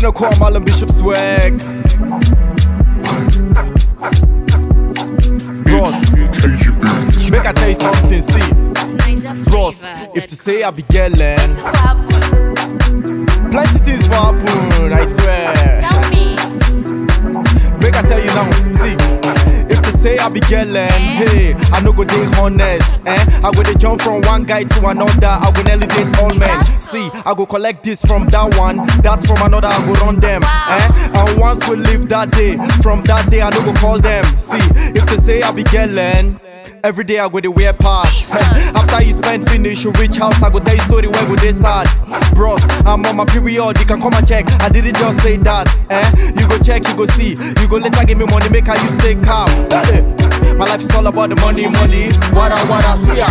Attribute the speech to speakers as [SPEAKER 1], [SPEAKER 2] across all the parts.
[SPEAKER 1] a call Marlon Bishop swag. Bros,
[SPEAKER 2] KGB.
[SPEAKER 1] make I tell you something, see. Bros, if to say I be yelling, plenty things for happen, I swear.
[SPEAKER 3] Tell me,
[SPEAKER 1] Make I tell you now, see. If to say I be yelling, hey, I no go dey honest, eh? I go dey jump from one guy to another, I go elevate all men. See, I go collect this from that one, that's from another, I go run them, eh? And once we leave that day, from that day I no go call them. See, if to say I be yelling. Every day I go to wear part. After you spend finish, you reach house. I go tell you story where go they sad. Bros, I'm on my period. You can come and check. I didn't just say that. Eh? You go check, you go see. You go later give me money, make I you stay calm. Eh, eh. My life is all about the money, money. What I what I see ya.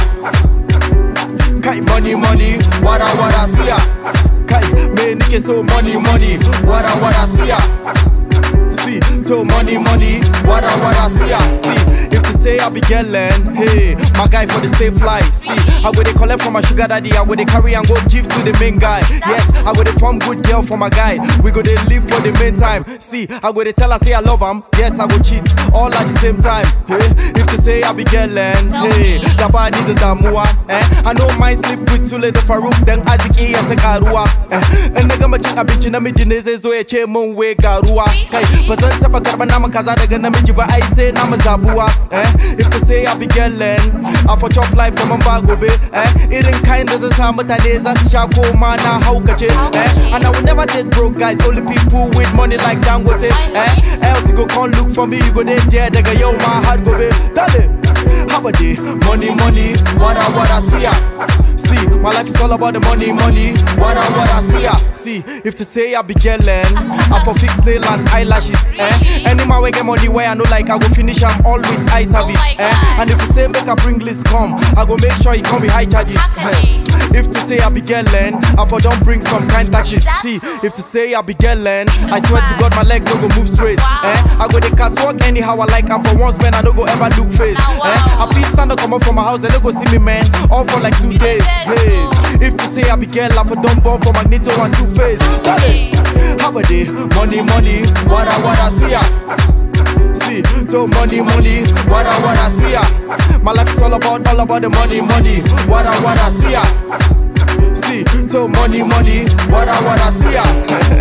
[SPEAKER 1] Kai money, money. What I what I see ya. Kai me nike so money, money. What I what I see ya. See, so money, money, what I what I see, I see. If to say I be yelling, hey, my guy for the safe life. See, I go they collect from my sugar daddy, I go they carry and go give to the main guy. Yes, I go they form good girl for my guy. We go they live for the main time. See, I go they tell her say I love him. Yes, I go cheat all at the same time. Hey, if to say I be yelling, hey, the body the damua, eh? I know my sleep with Sule the Farouk, then Isaac E and Tekarua, eh? And nigga machin abinci namiji ne zai zo ya ce mun we garuwa. Kai, ba zan taba karba naman kaza daga namiji ba ai sai na mu zabuwa eh if to say I be yelling I for chop life kaman ba gobe eh irin kayan da zan sa mutane za su sha ko ma na haukace eh and I will never date broke guys only people with money like Dangote eh else you go come look for me you go dey there daga yau ma har gobe dale haba dey money money wada wada siya See, my life is all about the money, money. What I what I see, ya. see. If to say I be yelling, I for fix nail and eyelashes. Eh? Any man we get money where I know like I go finish am all with eye service.
[SPEAKER 3] my
[SPEAKER 1] eh?
[SPEAKER 3] God.
[SPEAKER 1] And if you say make a bring list come, I go make sure he come with high charges.
[SPEAKER 3] Okay.
[SPEAKER 1] Eh. If to say I be yelling, I for don't bring some kind tactics.
[SPEAKER 3] That's
[SPEAKER 1] See,
[SPEAKER 3] so.
[SPEAKER 1] if to say I be yelling, I swear to God my leg no go move straight.
[SPEAKER 3] Wow.
[SPEAKER 1] Eh? I go the catwalk anyhow I like, and for once man I no go ever look face.
[SPEAKER 3] Now,
[SPEAKER 1] Eh?
[SPEAKER 3] wow.
[SPEAKER 1] I feel stand up come up from my house, they no go see me man, all for like two days.
[SPEAKER 3] Yes,
[SPEAKER 1] Hey.
[SPEAKER 3] oh.
[SPEAKER 1] If to say I be girl, I for dumb bomb for Magneto and Two Face. Dale, how a day? Money, money, what I what I see ya. See, so money, money, what I what I see ya. My life is all about all about the money, money, what I what I see ya. See, so money, money, what I what I see ya.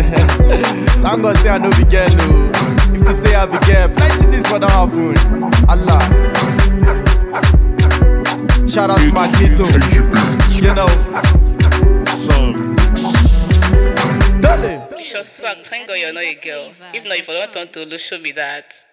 [SPEAKER 1] Thank God say I know be girl, no. If to say I be girl, plenty things for the happen. Allah. Shout out to Magneto,
[SPEAKER 2] KGB.
[SPEAKER 1] you know.
[SPEAKER 2] Some.
[SPEAKER 1] Dale.
[SPEAKER 4] Sure swag, thank God you're not a girl. If not, if I don't turn to Lusho be that.